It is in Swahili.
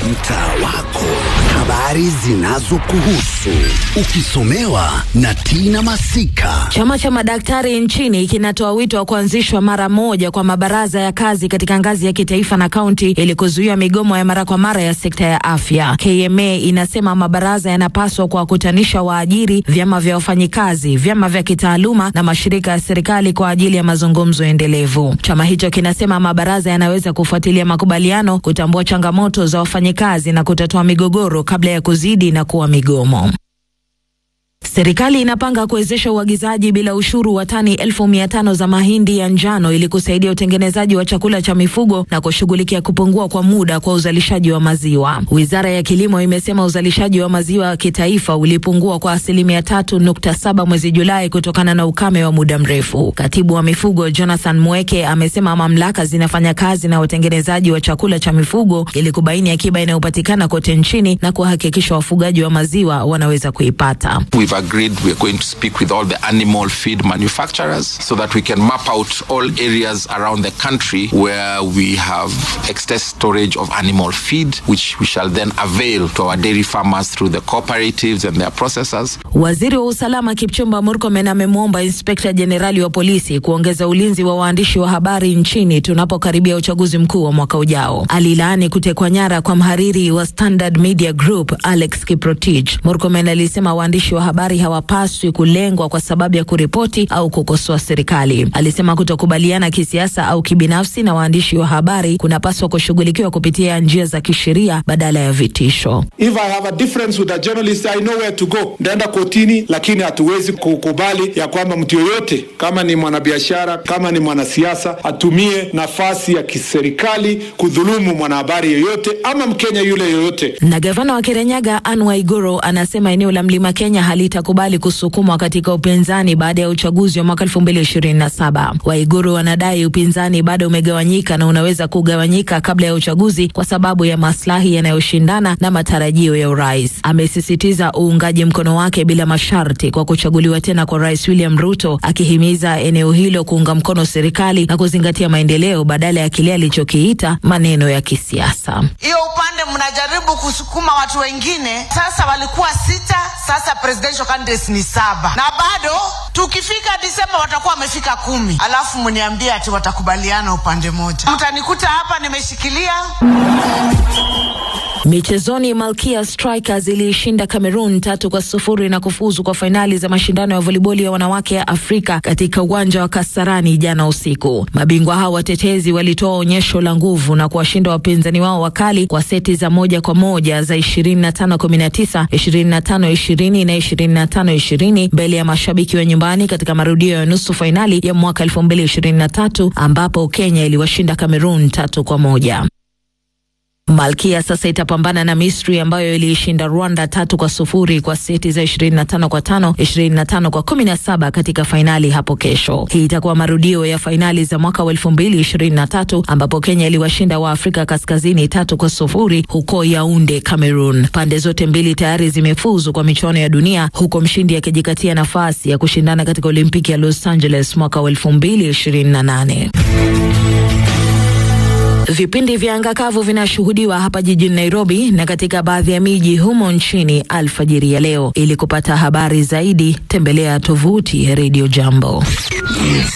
mtaa wako, habari zinazokuhusu ukisomewa na Tina Masika. Chama cha madaktari nchini kinatoa wito wa kuanzishwa mara moja kwa mabaraza ya kazi katika ngazi ya kitaifa na kaunti ili kuzuia migomo ya mara kwa mara ya sekta ya afya. KMA inasema mabaraza yanapaswa kuwakutanisha waajiri, vyama vya wafanyikazi, vyama vya kitaaluma na mashirika ya serikali kwa ajili ya mazungumzo endelevu. Chama hicho kinasema mabaraza yanaweza kufuatilia makubaliano, kutambua changamoto za wafanyikazi na kutatua migogoro kabla ya kuzidi na kuwa migomo. Serikali inapanga kuwezesha uagizaji bila ushuru wa tani elfu mia tano za mahindi ya njano ili kusaidia utengenezaji wa chakula cha mifugo na kushughulikia kupungua kwa muda kwa uzalishaji wa maziwa. Wizara ya Kilimo imesema uzalishaji wa maziwa kitaifa ulipungua kwa asilimia tatu nukta saba mwezi Julai kutokana na ukame wa muda mrefu. Katibu wa mifugo Jonathan Mweke amesema mamlaka zinafanya kazi na watengenezaji wa chakula cha mifugo ili kubaini akiba inayopatikana kote nchini na kuhakikisha wafugaji wa maziwa wanaweza kuipata. We've agreed we are going to speak with all the animal feed manufacturers so that we can map out all areas around the country where we have excess storage of animal feed, which we shall then avail to our dairy farmers through the cooperatives and their processors. Waziri wa usalama Kipchumba Murkomen amemwomba inspekta jenerali wa polisi kuongeza ulinzi wa waandishi wa habari nchini tunapokaribia uchaguzi mkuu wa mwaka ujao. Alilaani kutekwa nyara kwa mhariri wa Standard Media Group Alex Kiprotich. Murkomen alisema waandishi wa habari hawapaswi kulengwa kwa sababu ya kuripoti au kukosoa serikali. Alisema kutokubaliana kisiasa au kibinafsi na waandishi wa habari kunapaswa kushughulikiwa kupitia njia za kisheria badala ya vitisho. If I have a difference with a journalist, I know where to go. Ndaenda kotini, lakini hatuwezi kukubali ya kwamba mtu yoyote kama ni mwanabiashara, kama ni mwanasiasa, atumie nafasi ya kiserikali kudhulumu mwanahabari yoyote ama Mkenya yule yoyote. Na gavana wa Kirinyaga Anne Waiguru anasema eneo la Mlima Kenya halitakubali kusukumwa katika upinzani baada ya uchaguzi wa mwaka 2027. Waiguru wanadai upinzani bado umegawanyika na unaweza kugawanyika kabla ya uchaguzi kwa sababu ya maslahi yanayoshindana na matarajio ya urais. Amesisitiza uungaji mkono wake bila masharti kwa kuchaguliwa tena kwa Rais William Ruto, akihimiza eneo hilo kuunga mkono serikali na kuzingatia maendeleo badala ya kile alichokiita maneno ya kisiasa. Hiyo upande mnajaribu kusukuma watu wengine, sasa walikuwa sita, sasa presidential candidates ni saba, na bado tukifika Disemba watakuwa wamefika kumi, alafu mniambie ati watakubaliana upande moja. Mtanikuta hapa nimeshikilia Michezoni, Malkia Strikers iliishinda Cameroon tatu kwa sufuri na kufuzu kwa fainali za mashindano ya voliboli ya wanawake ya Afrika katika uwanja wa Kasarani jana usiku. Mabingwa hao watetezi walitoa onyesho la nguvu na kuwashinda wapinzani wao wakali kwa seti za moja kwa moja za 25 19, 25 20 na 25 20 mbele ya mashabiki wa nyumbani katika marudio ya nusu fainali ya mwaka 2023 ambapo Kenya iliwashinda Cameroon tatu kwa moja. Malkia sasa itapambana na Misri ambayo iliishinda Rwanda tatu kwa sufuri kwa seti za 25 kwa tano, 25 kwa 17 katika fainali hapo kesho. Hii itakuwa marudio ya fainali za mwaka wa 2023 ambapo Kenya iliwashinda wa Afrika Kaskazini tatu kwa sufuri huko Yaunde, Cameroon. Pande zote mbili tayari zimefuzu kwa michuano ya dunia huko mshindi akijikatia nafasi ya kushindana katika Olimpiki ya Los Angeles mwaka wa 2028. Vipindi vya anga kavu vinashuhudiwa hapa jijini Nairobi na katika baadhi ya miji humo nchini alfajiri ya leo. Ili kupata habari zaidi, tembelea tovuti ya Radio Jambo.